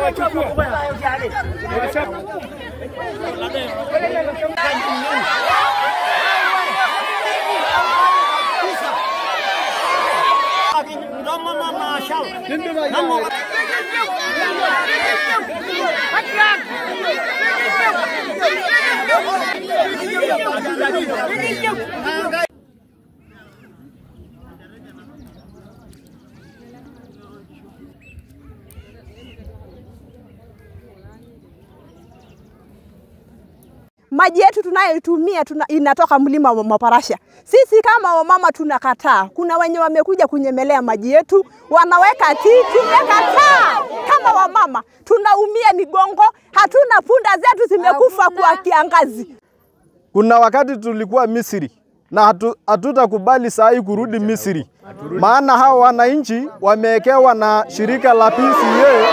maji yetu tunayoitumia tuna, inatoka mlima wa Maparasha. Sisi kama wamama tunakataa. Kuna wenye wamekuja kunyemelea maji yetu, wanaweka tii, tumekataa. Kama wamama tunaumia migongo, hatuna punda zetu zimekufa kwa kiangazi. Kuna wakati tulikuwa Misri na hatu, hatutakubali saa hii kurudi Misri, maana hao wananchi wamewekewa na shirika la PCA.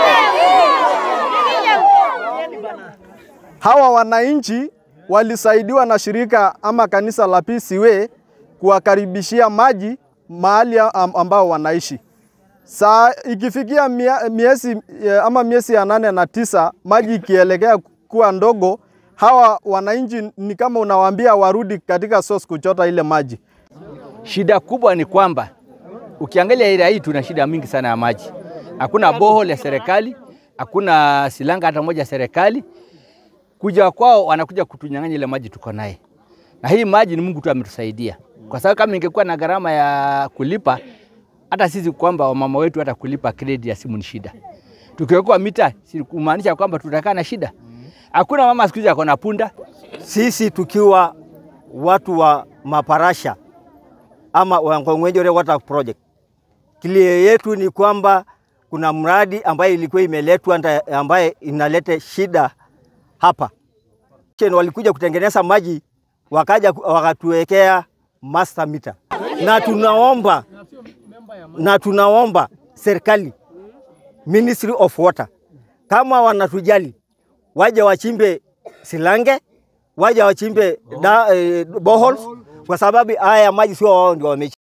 Hawa wananchi walisaidiwa na shirika ama kanisa la PCA kuwakaribishia maji mahali am- ambao wanaishi. Saa ikifikia mia- miezi eh, ama miezi ya nane na tisa, maji ikielekea kuwa ndogo, hawa wananchi ni kama unawaambia warudi katika source kuchota ile maji. Shida kubwa ni kwamba ukiangalia area hii tuna shida mingi sana ya maji. Hakuna bohol ya serikali, hakuna silanga hata moja ya serikali. Kuja kwao wanakuja kutunyang'anya ile maji tuko naye, na hii maji ni Mungu tu ametusaidia, kwa sababu kama ingekuwa na gharama ya kulipa, hata sisi kwamba wamama wetu hata kulipa kredi ya simu ni shida. Tukiwekwa mita, si kumaanisha kwamba tutakaa na shida. Hakuna mama siku hizi ako na punda, sisi tukiwa watu wa Maparasha ama Wangong'wenjore Water Project, kilio yetu ni kwamba kuna mradi ambaye ilikuwa imeletwa nda- ambaye inaleta shida hapa. Chen walikuja kutengeneza maji wakaja ku- wakatuwekea master meter, na tunaomba na tunaomba serikali Ministry of Water kama wanatujali waje wachimbe silange, waje wachimbe da, eh, boreholes kwa sababu haya maji sio wao ndio wame